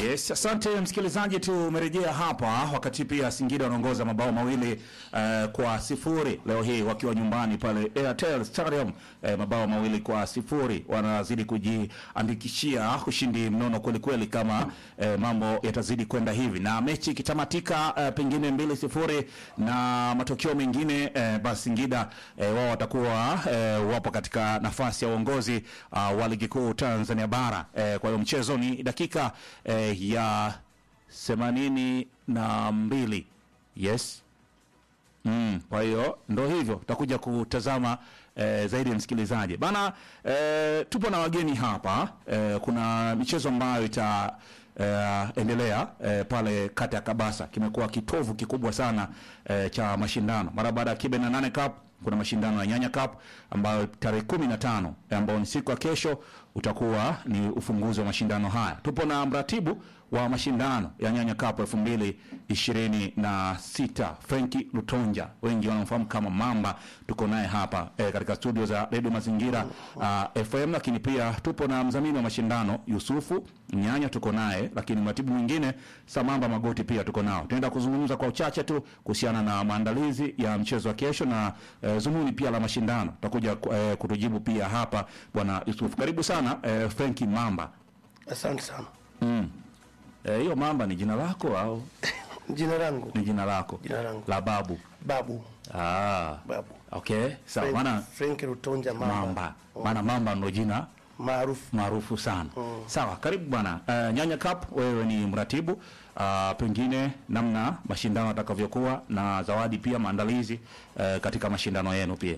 Yes, asante msikilizaji, tumerejea hapa wakati pia Singida wanaongoza mabao mawili uh, kwa sifuri leo hii wakiwa nyumbani pale Airtel Stadium uh, mabao mawili kwa sifuri wanazidi kujiandikishia ushindi mnono kweli kweli, kama uh, mambo yatazidi kwenda hivi na mechi ikitamatika uh, pengine mbili sifuri na matokeo mengine uh, basi Singida uh, wao watakuwa uh, wapo katika nafasi ya uongozi uh, wa ligi kuu Tanzania bara uh, kwa hiyo mchezo ni dakika eh, ya themanini na mbili yes mm, kwa hiyo ndo hivyo tutakuja kutazama eh, zaidi ya msikilizaji bana eh, tupo na wageni hapa eh, kuna michezo ambayo ita eh, endelea eh, pale kata ya Kabasa kimekuwa kitovu kikubwa sana eh, cha mashindano mara baada ya Kibe na nane Cup kuna mashindano ya Nyanya Cup ambayo tarehe kumi na tano ambayo ni siku ya kesho utakuwa ni ufunguzi wa mashindano haya. Tupo na mratibu wa mashindano ya Nyanya Cup elfu mbili ishirini na sita Frenki Lutonja, wengi wanamfahamu kama Mamba. Tuko naye hapa e, katika studio za Radio Mazingira uh, FM, lakini pia tupo na mdhamini wa mashindano Yusufu Nyanya, tuko naye, lakini mratibu mwingine Samamba Magoti pia tuko nao. Tunaenda kuzungumza kwa uchache tu kuhusiana na maandalizi ya mchezo wa kesho na e, zumuni pia la mashindano. Tutakuja e, kutujibu pia hapa bwana Yusufu. Karibu sana e, Frenki Mamba. Asante sana. Mm. Eh, hiyo Mamba ni jina lako au Jina langu ni jina lako Jina langu. la babu? Babu Ah, Babu okay, sawa. Frank- Maana Frank Rutonja Mamba, Mamba, maana Mamba ndo jina maarufu. maarufu sana. Sawa, karibu bwana. Uh, Nyanya Cup, wewe ni mratibu uh, pengine namna mashindano atakavyokuwa na zawadi pia maandalizi uh, katika mashindano yenu pia.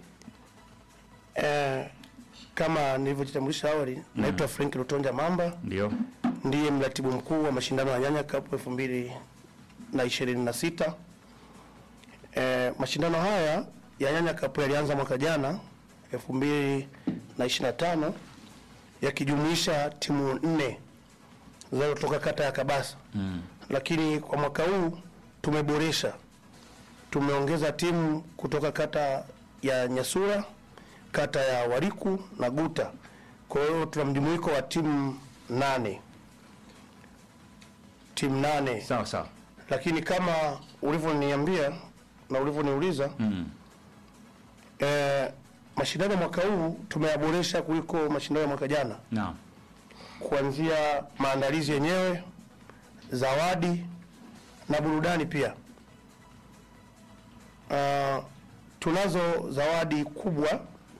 Eh, kama nilivyojitambulisha awali, naitwa Frank Rutonja Mamba, Ndio. ndiye mratibu mkuu wa mashindano ya Nyanya Cup elfu mbili na ishirini na sita. Eh, mashindano haya ya Nyanya Cup yalianza mwaka jana elfu mbili na ishirini na tano yakijumuisha timu nne zinazotoka kata ya Kabasa mm. Lakini kwa mwaka huu tumeboresha, tumeongeza timu kutoka kata ya Nyasura, kata ya Wariku na Guta. Kwa hiyo tuna mjumuiko wa timu nane, timu nane Sawa sawa. lakini kama ulivyoniambia na ulivyoniuliza mm. eh, mashindano ya mwaka huu tumeyaboresha kuliko mashindano ya mwaka jana, Naam. kuanzia maandalizi yenyewe, zawadi na burudani pia. Uh, tunazo zawadi kubwa.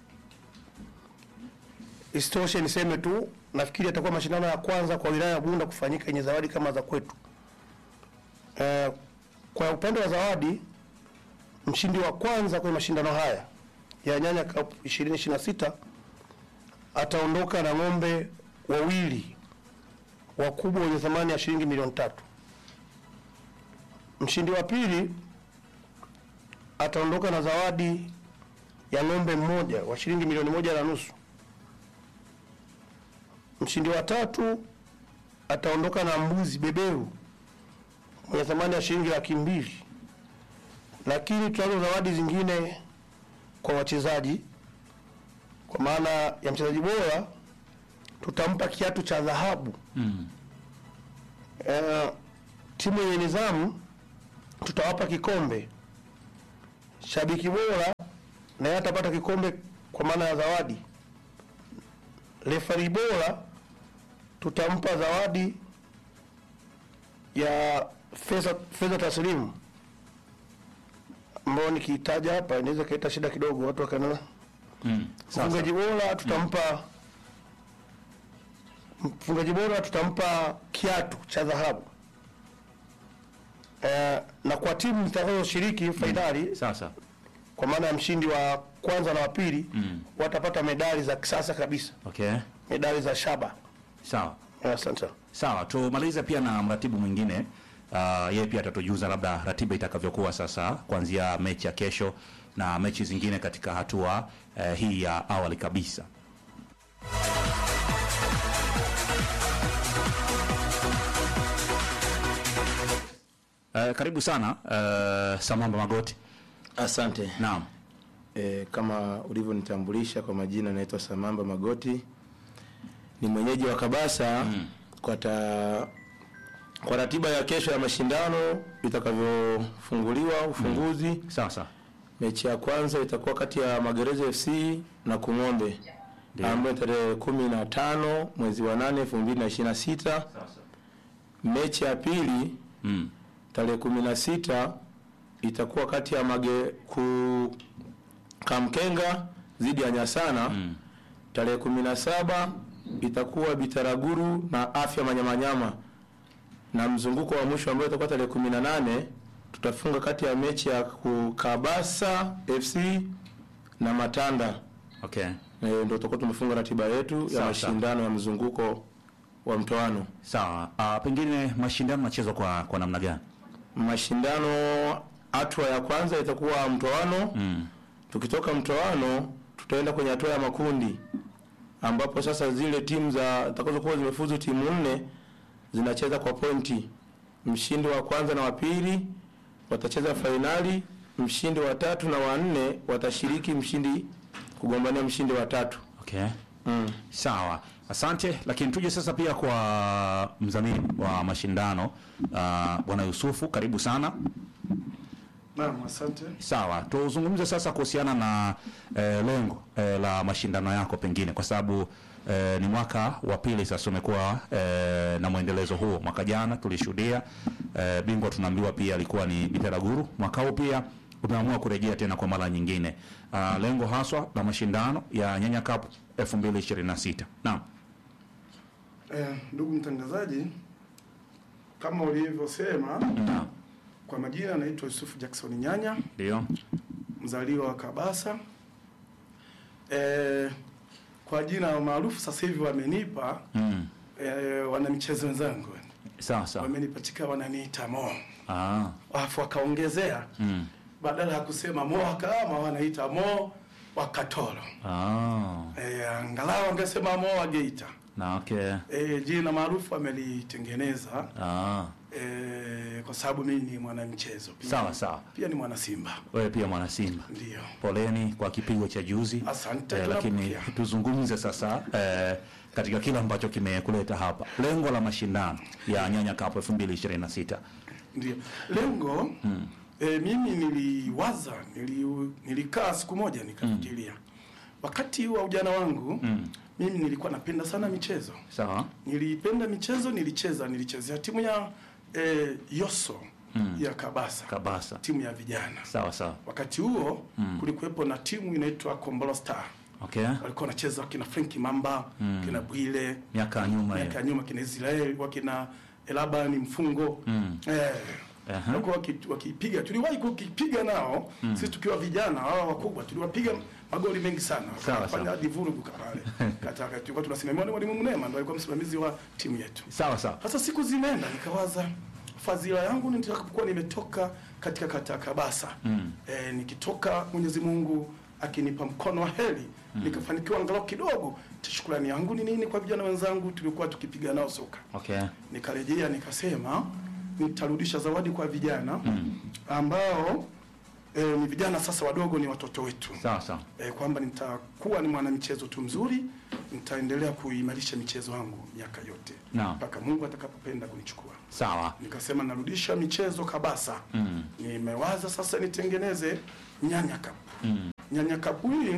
Isitoshe niseme tu, nafikiri atakuwa mashindano ya kwanza kwa wilaya ya Bunda kufanyika yenye zawadi kama za kwetu. Eh, kwa upande wa zawadi, mshindi wa kwanza kwenye mashindano haya ya Nyanya Cup 2026 ataondoka na ng'ombe wawili wakubwa wenye thamani ya shilingi milioni tatu. Mshindi wa pili ataondoka na zawadi ya ng'ombe mmoja wa shilingi milioni moja na nusu. Mshindi wa tatu ataondoka na mbuzi beberu mwenye thamani ya shilingi laki mbili. Lakini tunazo zawadi zingine kwa wachezaji, kwa maana ya mchezaji bora tutampa kiatu cha dhahabu Mm. Eh, timu yenye nidhamu tutawapa kikombe. Shabiki bora naye atapata kikombe kwa maana ya zawadi. Refari bora tutampa zawadi ya fedha fedha taslimu ambayo nikiitaja hapa inaweza kaita shida kidogo, watu wakaona. Mm. Sawa. Mfungaji bora tutampa mfungaji bora tutampa kiatu cha dhahabu. Eh, na kwa timu zitakazoshiriki fainali Sasa. kwa maana ya mshindi wa kwanza na wa pili Mm. watapata medali za kisasa kabisa, Okay. medali za shaba. Sawa. Eh, Asante sana. Sawa, tumalize pia na mratibu mwingine. Uh, yeye pia atatujuza labda ratiba itakavyokuwa sasa kuanzia mechi ya kesho na mechi zingine katika hatua uh, hii ya awali kabisa. Uh, karibu sana uh, Samamba Magoti. Asante. Naam. E, kama ulivyonitambulisha kwa majina, naitwa Samamba Magoti, ni mwenyeji wa Kabasa mm. kata Kwa ratiba ya kesho ya mashindano itakavyofunguliwa ufunguzi, Sawa sawa. mechi ya kwanza itakuwa kati ya Magereza FC na Kung'ombe Ndio. ambayo tarehe kumi na tano mwezi wa nane elfu mbili na ishirini na sita. Mechi ya pili Mm. tarehe kumi na sita itakuwa kati ya mage ku Kamkenga dhidi ya Nyasana. Mm. Tarehe kumi na saba itakuwa Bitaraguru na Afya Manyamanyama, na mzunguko wa mwisho ambao itakuwa tarehe kumi na nane tutafunga kati ya mechi ya Kabasa FC na Matanda. Okay. E, ndio tutakuwa tumefunga ratiba yetu ya Sawa, mashindano ya mzunguko wa mtoano. Sawa. Uh, pengine mashindano yanachezwa kwa kwa namna gani? Mashindano hatua ya kwanza itakuwa mtoano. Mm. Tukitoka mtoano tutaenda kwenye hatua ya makundi ambapo sasa zile timu za zitakazokuwa zimefuzu timu nne zinacheza kwa pointi. Mshindi wa kwanza na wa pili watacheza fainali, mshindi wa tatu na wa nne watashiriki mshindi kugombania mshindi wa tatu. Okay. Mm. Sawa, asante. Lakini tuje sasa pia kwa mdhamini wa mashindano uh, Bwana Yusufu, karibu sana. Naam, asante. Sawa, tuzungumze sasa kuhusiana na eh, lengo eh, la mashindano yako pengine, kwa sababu eh, ni mwaka wa pili sasa umekuwa eh, na mwendelezo huo. Mwaka jana tulishuhudia eh, bingwa tunaambiwa pia alikuwa ni Bitaraguru. Mwaka huu pia umeamua kurejea tena kwa mara nyingine. Uh, lengo haswa la mashindano ya Nyanya Cup 2026. Naam. Eh, ndugu mtangazaji, kama ulivyosema, Naam. kwa majina anaitwa Yusufu Jackson Nyanya, Ndio. mzaliwa wa Kabasa. Eh, kwa jina maarufu sasa hivi wamenipa Mm. eh, wanamichezo wenzangu Sawa sawa. wamenipatika wananiita Mo, Ah. alafu wakaongezea Mm. badala ya kusema Mo Wakama wanaita Mo Wakatoro. Ah. Eh, angalau wangesema Mo wa Geita. Na okay. Eh, jina maarufu wamelitengeneza Ah. eh, kwa sababu mimi ni mwanamchezo pia. Sawa sawa. Pia ni mwana Simba. Wewe pia mwana Simba. Ndio. Poleni kwa kipigo cha juzi. Asante, Eh, lakini tunapokea. tuzungumze sasa eh, katika kile ambacho kimekuleta hapa, lengo la mashindano ya Nyanya Cup 2026. Ndio. Lengo eh, mimi niliwaza, nili, nilikaa siku moja nikafikiria. Wakati wa ujana wangu mimi nilikuwa napenda sana michezo. Sawa. Nilipenda michezo, nilicheza, nilichezea timu ya eh, Yoso ya Kabasa, Kabasa. timu ya vijana. Sawa sawa. Wakati huo kulikuwepo na timu inaitwa Kombolo Star. Okay. walikuwa wanacheza wakina Frank Mamba kina Bwile Miaka ya nyuma miaka hiyo. ya nyuma kina Israel wakina Elabani Mfungo eh, Aha. walikuwa waki- wakipiga tuliwahi kukipiga nao sisi tukiwa vijana wao wakubwa tuliwapiga magoli mengi sana Sawa, wakafanya sawa. hadi vurugu pale kataka tulikuwa tunasimamiwa na mwalimu Mnema ndo alikuwa msimamizi wa timu yetu Sawa sawa. sasa siku zimeenda nikawaza fadhila yangu ni nitakapokuwa nimetoka katika kata ya Kabasa mm. e, nikitoka Mwenyezi Mungu akinipa mkono wa heri mm. nikafanikiwa angalau kidogo, shukrani yangu ni nini kwa vijana wenzangu tulikuwa tukipiga nao soka. Okay. Nikarejea nikasema nitarudisha zawadi kwa vijana mm. ambao e, ni vijana sasa wadogo, ni watoto wetu Sawa sawa. e, kwamba nitakuwa ni mwanamichezo tu mzuri, nitaendelea kuimarisha michezo yangu miaka yote Naam. mpaka Mungu atakapopenda kunichukua. Sawa. Nikasema narudisha michezo Kabasa. Mm. Nimewaza sasa nitengeneze Nyanya Cup. Mm. Nyanya Cup hii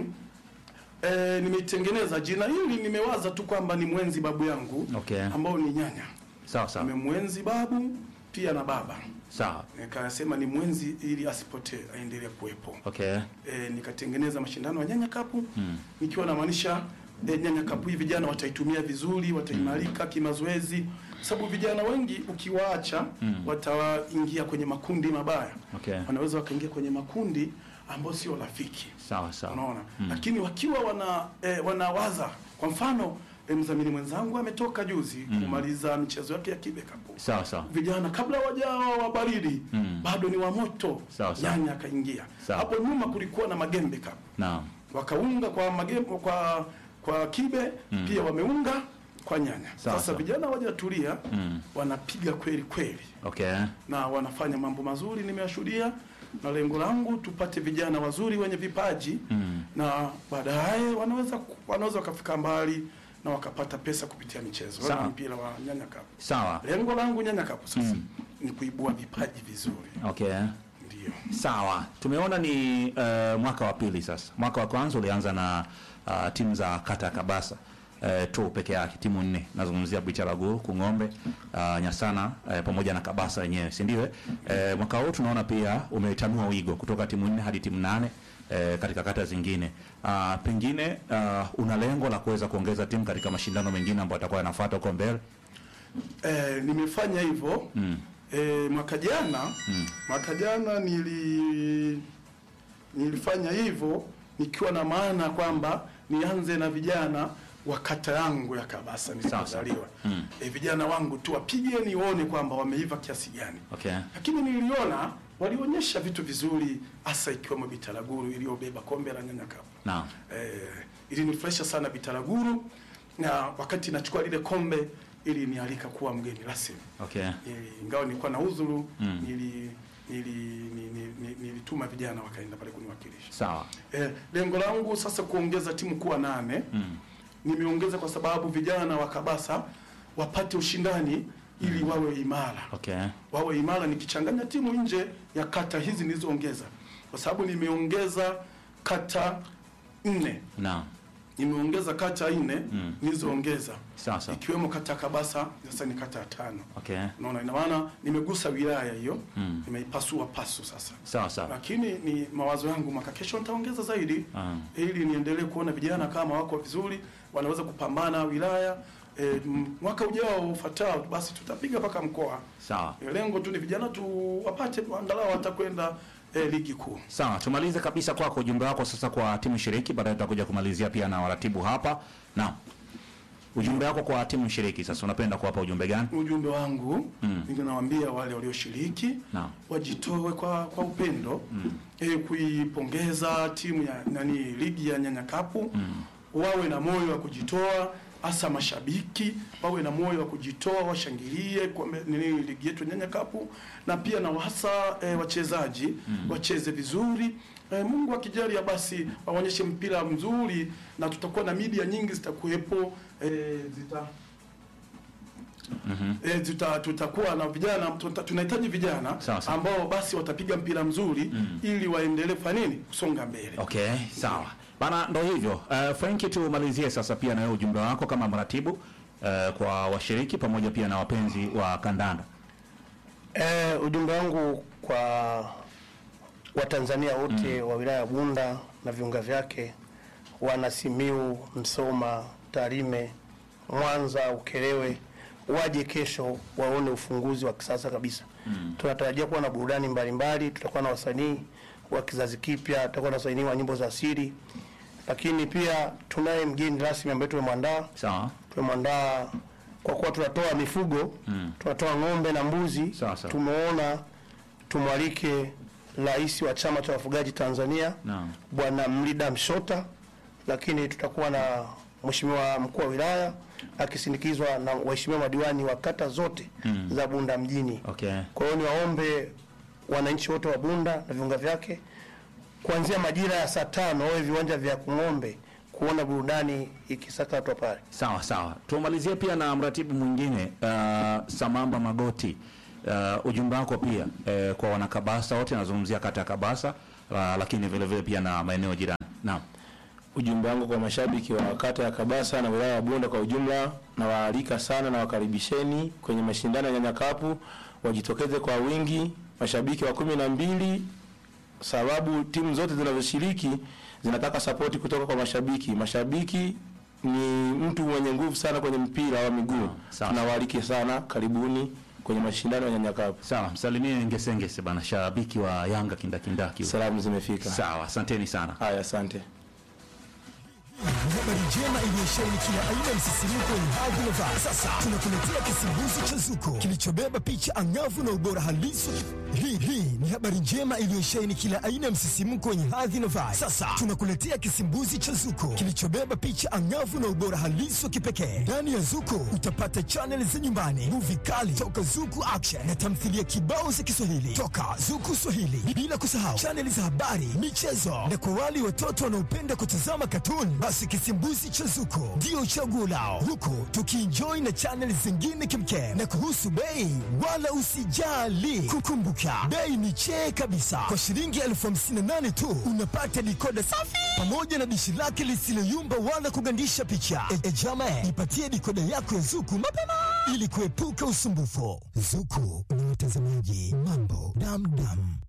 e, nimeitengeneza jina hili, nimewaza tu kwamba ni mwenzi babu yangu Okay. ambao ni Nyanya. Sawa sawa. Nimemwenzi babu pia na baba, Sawa. nikasema ni mwenzi ili asipotee, aendelee kuwepo. Okay. E, nikatengeneza mashindano ya Nyanya Cup nikiwa namaanisha e, Nyanya Cup hii vijana wataitumia vizuri, wataimarika kimazoezi, sababu vijana wengi ukiwaacha wataingia kwenye makundi mabaya Okay. wanaweza wakaingia kwenye makundi ambayo sio rafiki, Sawa sawa. unaona lakini wakiwa wana e, wanawaza kwa mfano e, mdhamini mwenzangu ametoka juzi kumaliza michezo yake ya kibe kapu Sawa sawa. vijana kabla wajawa wa baridi Mm. bado ni wa moto Sawa, sawa. nyanya akaingia Sawa. hapo nyuma kulikuwa na magembe cup Naam. wakaunga kwa magembe kwa kwa kibe pia wameunga kwa nyanya Sawa, sasa sawa. vijana wajatulia Mm. wanapiga kweli kweli Okay. na wanafanya mambo mazuri nimeyashuhudia na lengo langu tupate vijana wazuri wenye vipaji Mm. na baadaye wanaweza ku- wanaweza wakafika mbali na wakapata pesa kupitia michezo Sawa. Wala mpira wa Nyanya Cup. Sawa. Lengo langu Nyanya Cup sasa ni kuibua vipaji vizuri, Okay. ndio Sawa, tumeona ni uh, mwaka wa pili sasa. Mwaka wa kwanza ulianza na uh, timu za kata ya Kabasa uh, tu peke yake, timu nne. Nazungumzia Bicharagu, Kung'ombe, uh, Nyasana uh, pamoja na Kabasa yenyewe, si ndio? Uh, mwaka huu tunaona pia umetanua wigo kutoka timu nne hadi timu nane uh, katika kata zingine. Uh, pengine uh, una lengo la kuweza kuongeza timu katika mashindano mengine ambayo yatakuwa yanafuata huko mbele. eh, nimefanya hivyo Mm. eh, mwaka jana mwaka jana nili nilifanya hivyo nikiwa na maana kwamba nianze na vijana wa kata yangu ya Kabasa nilipozaliwa. Mm. Eh, vijana wangu tu wapige nione kwamba wameiva kiasi gani. Okay. Lakini niliona walionyesha vitu vizuri hasa ikiwemo Bitaraguru iliyobeba kombe la Nyanya Cup. Naam. Eh, ilinifurahisha sana Bitaraguru na wakati nachukua lile kombe ilinialika kuwa mgeni rasmi. Okay. Eh, ingawa nilikuwa na udhuru Mm. nili nili ni- ni- ni- nilituma vijana wakaenda pale kuniwakilisha. Sawa. Eh, lengo langu sasa kuongeza timu kuwa nane. Mm. Nimeongeza kwa sababu vijana wa Kabasa wapate ushindani ili wawe imara Okay. wawe imara nikichanganya timu nje ya kata hizi nilizoongeza, kwa sababu nimeongeza kata nne, Naam. nimeongeza kata nne Mm. nilizoongeza Sawa sawa. ikiwemo kata ya Kabasa, sasa ni kata ya tano. Okay. Unaona, ina maana nimegusa wilaya hiyo Mm. nimeipasua pasu sasa, Sawa sawa. lakini ni mawazo yangu mwaka kesho nitaongeza zaidi Ah. ili niendelee kuona vijana kama wako vizuri wanaweza kupambana wilaya. E, mwaka ujao ufuatao basi tutapiga mpaka mkoa. Sawa. E, lengo tu ni vijana tu wapate angalau watakwenda e, ligi kuu. Sawa, tumalize kabisa kwako ujumbe wako sasa kwa timu shiriki, baadaye tutakuja kumalizia pia na waratibu hapa. Naam. Ujumbe wako kwa timu shiriki sasa unapenda kuwapa ujumbe gani? Ujumbe wangu Mm. ninawaambia wale walioshiriki Naam. wajitoe kwa kwa upendo e, kuipongeza timu ya nani ligi ya Nyanya Cup wawe na moyo wa kujitoa, hasa mashabiki wawe na moyo wa kujitoa, washangilie kombe nini ligi yetu ya Nyanya Cup, na pia na hasa e, wachezaji wacheze vizuri. E, Mungu akijalia basi waonyeshe mpira mzuri, na tutakuwa na media nyingi zitakuwepo e, zita E, tuta, tutakuwa na vijana tuta, tunahitaji vijana Sawa, sawa. ambao basi watapiga mpira mzuri ili waendelee kufanya nini kusonga mbele. Okay, sawa. Bana ndo hivyo. Uh, Franki tumalizie sasa pia na wewe ujumbe wako kama mratibu uh, kwa washiriki pamoja pia na wapenzi wa kandanda. E, ujumbe wangu kwa Watanzania wote wa wilaya ya Bunda na viunga vyake, wana Simiu, Msoma, Tarime, Mwanza, Ukerewe, waje kesho waone ufunguzi wa kisasa kabisa. Tunatarajia kuwa na burudani mbalimbali, tutakuwa na wasanii wa kizazi kipya, tutakuwa na wasanii wa nyimbo za asili, lakini pia tunaye mgeni rasmi ambaye tumemwandaa Sawa. tumemwandaa kwa kuwa tunatoa mifugo tunatoa ng'ombe na mbuzi. Sawa, sawa. Tumeona tumwalike rais wa chama cha wafugaji Tanzania Naam. Bwana Mlida Mshota, lakini tutakuwa na mheshimiwa mkuu wa wilaya akisindikizwa na waheshimiwa madiwani wa kata zote za Bunda mjini. Okay. Kwa hiyo niwaombe wananchi wote wa Bunda na viunga vyake kuanzia majira ya saa tano wawe viwanja vya Kung'ombe kuona burudani ikisakatwa pale. Sawa sawa. Tumalizie pia na mratibu mwingine uh, Samamba Magoti. Uh, ujumbe wako pia uh, kwa wanakabasa wote, nazungumzia kata ya Kabasa uh, lakini vile vile pia na maeneo jirani. Naam. Ujumbe wangu kwa mashabiki wa kata ya Kabasa na wilaya ya Bunda kwa ujumla, na waalika sana na wakaribisheni kwenye mashindano ya Nyanya Cup, wajitokeze kwa wingi, mashabiki wa kumi na mbili, sababu timu zote zinazoshiriki zinataka sapoti kutoka kwa mashabiki. Mashabiki ni mtu mwenye nguvu sana kwenye mpira wa miguu. sawa. Tunawaalike sana, karibuni kwenye mashindano ya Nyanya Cup. Sawa, msalimie Ngesengese bana, shabiki wa Yanga kindakindaki. Salamu zimefika. Sawa, asanteni sana. Haya, asante. Habari njema iliyosheheni kila aina ya msisimko wenye hadhi na vibe. Sasa tunakuletea kisimbuzi cha Zuko kilichobeba picha angavu na ubora halisi. Hii hii ni habari njema iliyosheheni kila aina ya msisimko wenye hadhi na vibe. Sasa tunakuletea kisimbuzi cha Zuko kilichobeba picha angavu na ubora halisi wa kipekee. Ndani ya Zuko utapata chaneli za nyumbani, movie kali toka Zuku Action na tamthilia kibao za Kiswahili toka Zuku Swahili, bila kusahau chaneli za habari, michezo na kwa wale watoto wanaopenda kutazama katuni, basi kisimbuzi cha Zuko ndio chaguo lao, huku tukienjoy na chaneli zingine kimkem. Na kuhusu bei, wala usijali, kukumbuka bei ni chee kabisa. Kwa shilingi elfu hamsini na nane tu unapata dikoda safi pamoja na dishi lake lisiloyumba wala kugandisha picha. E, e jama, ipatie dikoda yako ya Zuku mapema ili kuepuka usumbufu. Zuku ni watazamaji mambo damdam.